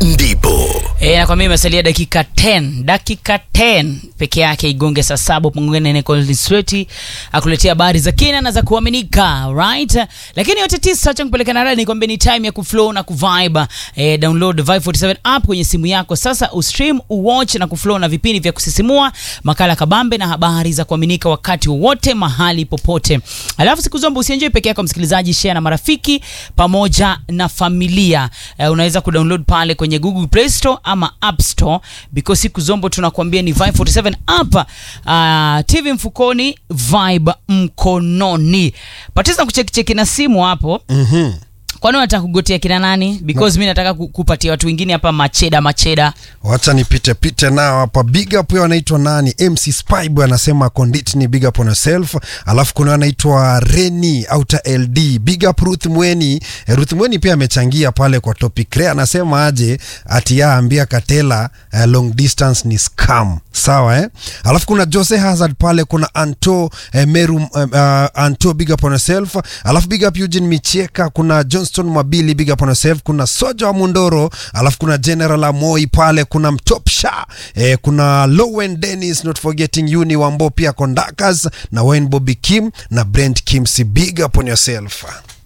ndipo E, nakwambia imesalia dakika 10 dakika 10 peke yake igonge saa saba pungene nekolsweti akuletea habari za kina na za kuaminika right lakini yote tisa cha kupeleka na rada nikwambia ni time ya kuflow na kuvibe e, download Vibe 47 app kwenye simu yako sasa ustream uwatch na kuflow na vipindi vya kusisimua makala kabambe na habari za kuaminika wakati wowote mahali popote alafu siku zombo usienjoy peke yako msikilizaji share na marafiki pamoja na familia e, unaweza kudownload pale kwenye Google Play Store ama App Store because siku zombo tunakuambia ni Vibe 47 app uh, TV mfukoni Vibe mkononi patiza kuchekicheki na simu hapo Mhm. kwani unataka kugotea kina nani because mi nataka ku- kupatia watu wengine hapa macheda macheda wacha nipite pite nao hapa big up huyo anaitwa nani mc spyboy anasema conditni big up on yourself alafu kuna anaitwa reni outer ld big up ruth mweni eh, ruth mweni pia amechangia pale kwa topic re anasema aje ati ya ambia katela eh, long distance ni scam sawa eh? alafu kuna jose hazard pale kuna anto eh, meru eh, uh, anto big up on yourself alafu big up eugene micheka kuna johnston mwabili big up on yourself kuna soja wa mundoro alafu kuna general amoi pale kuna mtopsha eh, kuna lowen dennis not forgetting uni wambo pia conductors na wayne bobby kim na brent kimsi big up on yourself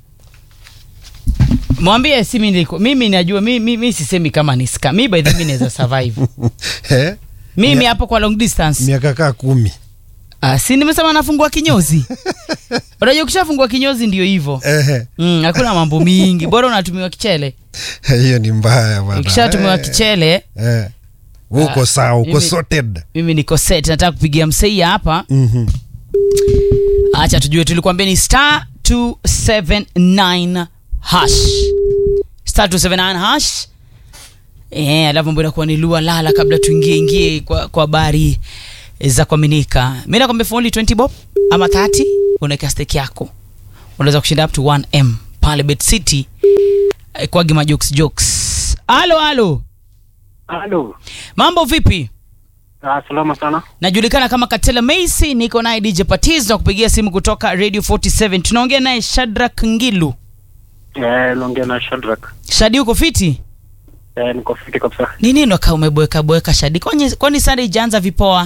mwambie si mimi niko mimi najua mimi, mimi sisemi kama ni scam mimi by the way mimi naweza survive eh? mimi hapo kwa long distance miaka kaa kumi Ah, si nimesema nafungua kinyozi unajua ukishafungua kinyozi ndio hivyo Ehe. mm, hakuna mambo mingi bora unatumiwa kichele hiyo ni mbaya bana ukishatumiwa Eh, kichele eh. uko Ah, sawa uko mimi- sorted mimi niko set nataka kupigia mseia hapa Mhm. acha tujue tulikuambia ni star 279 hash star 279 hash Eh, alafu mambo inakuwa ni lua lala kabla tuingie ingie kwa kwa habari za kuaminika mi nakwambia for only 20 bob ama 30 unaweka stake yako unaweza kushinda up to 1m pale bet city eh, kwa gima jokes jokes halo halo Halo. mambo vipi Ah, salama sana. najulikana kama katela macy niko naye dj patiz na kupigia simu kutoka radio 47 tunaongea naye shadrak ngilu Eh, naongea na Shadrack. shadi uko fiti Eh, niko fiti kabisa. ni nini ka umeboeka boeka shadi kwani, kwani sanda ijaanza vipoa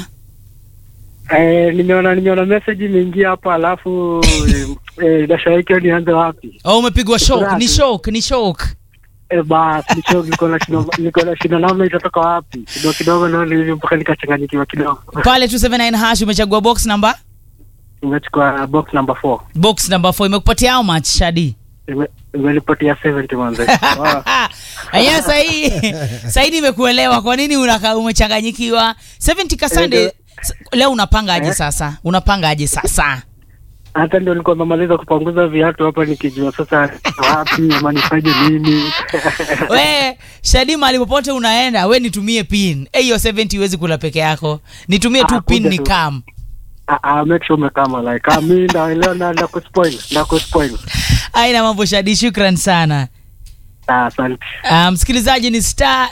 Eh, nimeona nimeona message imeingia hapa alafu eh, dasha yake nianze wapi? oh, umepigwa shock ni Furahi. shock ni shock Eh, bas, nicho niko na shida niko na shida namna itatoka wapi? Kidogo kidogo naona hivi mpaka nikachanganyikiwa kidogo. pale 279 hash umechagua box number Nimechukua box number 4. box number 4 imekupatia how much shadi Ime- Imenipatia 70 manze. Wow. aya sahii sahii nimekuelewa kwa nini unaka umechanganyikiwa 70 kasande Eh, s- leo unapanga aje eh. sasa unapanga aje sasa Hata ndio nilikuwa namaliza kupanguza viatu hapa nikijua sasa wapi ama nifanye nini. we shadi mahali popote unaenda we nitumie pin Eh, hiyo 70 huwezi kula peke yako nitumie tu Ah, pin kuja ni tu. kam Ah, ah, make sure umekama like ah, mi ndaelewa na na kuspoil na kuspoil. aina mambo shadi shukran sana Ah, asante. Ah, msikilizaji ni star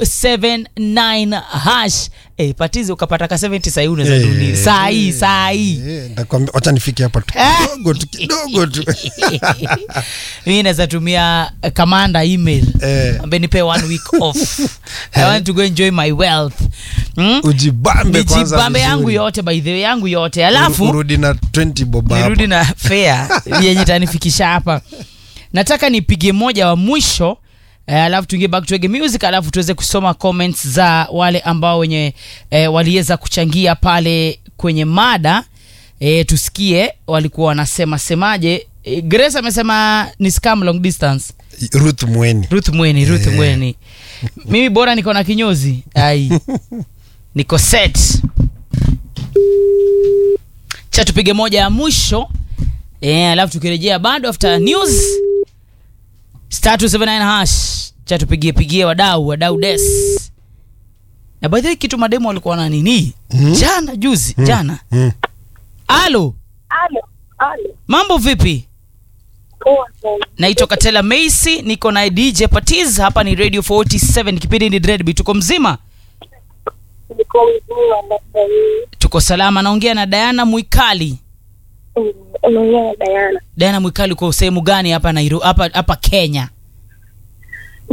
279 hash eh, patizi ukapata ka 70 sahii unaweza Eh, dunia saa hii saa hii Eh, nakwambia wacha nifike hapa tu Ah. kidogo tu kidogo tu mi naweza tumia uh, kamanda email Eh. ambaye nipe one week off i want to go enjoy my wealth hmm? ujibambe kwanza nijibambe yangu vizuri. yote by the way yangu yote alafu urudi na 20 bob hapa. nirudi na fea yenye tanifikisha hapa nataka nipige moja wa mwisho eh, alafu tuingie back to reggae music alafu tuweze kusoma comments za wale ambao wenye eh, waliweza kuchangia pale kwenye mada eh, tusikie walikuwa wanasema semaje eh, grace amesema ni scam long distance ruth mweni ruth mweni ruth mweni mimi bora niko na kinyozi ai niko set cha tupige moja ya mwisho eh, alafu tukirejea bado after news star 279 hash cha tupigie pigie wadau wadau des na by the way kitu mademo walikuwa na nini Mhm. jana juzi jana Mm. alo Alo, alo. mambo vipi Poa sana. naitwa katela macy niko na dj patiz hapa ni radio 47 kipindi ni dreadb tuko mzima Niko mzima mpaka hii. tuko salama naongea na diana mwikali Mm, Unaongea na Diana. diana mwikali uko sehemu gani hapa Nairobi hapa hapa kenya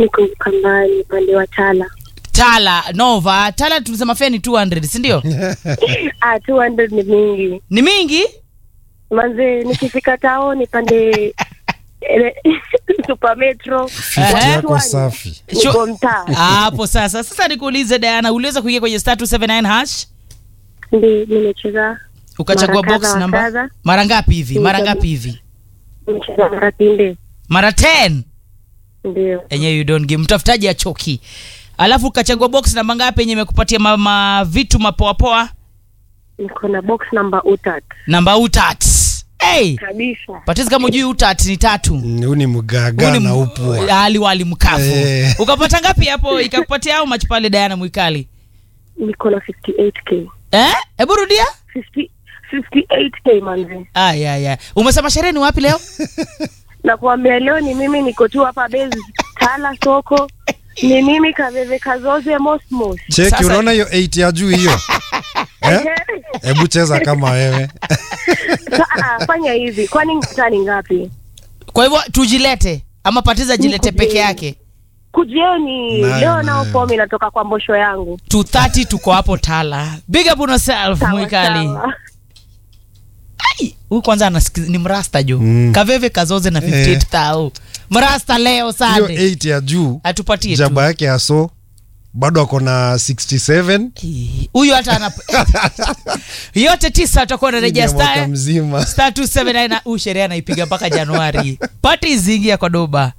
niko Kambani pande wa Tala. tala nova tala tulisema fea ni 200 sindio Ah, 200 ni mingi ni mingi manze, nikifika taoni pande ele- Super Metro fiti Eh? yako safi niko mtaa hapo sasa sasa nikuulize diana uliweza kuingia kwenye star 279 hash ndi nimecheza ukachagua Mara box kadha wa namba kadha. mara ngapi hivi mara Nimechagua- ngapi hivi nimecheza mara pinde, mara 10 ndio enyewe you don't give mtafutaji achoki alafu ukachagua box namba ngapi yenye imekupatia ma, ma vitu mapoapoa niko na box number utat namba utat hey, kabisa. patizi kama ujui utat ni tatu Mm, huu ni mgaga Huu ni na m- upwa ali wali mkavu Eh. ukapata ngapi hapo ikakupatia au mach pale diana mwikali Niko na 58k eh hebu rudia 50 58k manze, aya ya umesema sherehe ni wapi leo na kuambia leo ni mimi niko tu hapa base Tala soko, ni mimi Kaveve Kazoze Mosmos. cheki Sasa- unaona hiyo 8 ya juu hiyo eh? hebu cheza kama wewe Sa- fanya hivi, kwani ngata ni ngapi? kwa hivyo tujilete ama patiza jilete Nikujeni. peke yake Kujieni Nayo, leo, nayo. nao fomu inatoka kwa mbosho yangu. 230 tuko hapo tala big up on yourself Sawa, mwikali sawa. Ai, huyu kwanza anasikiza ni mrasta jo Mm. kaveve kazoze na 58000 mrasta leo hiyo sande 8 ya juu atupatie tu jaba yake ya so bado ako na 67 Ii, huyu hata ana yote tisa atakuwa anarejea ya mwaka star mzima star 279 na huu sherehe anaipiga mpaka januari pati zingia kwa doba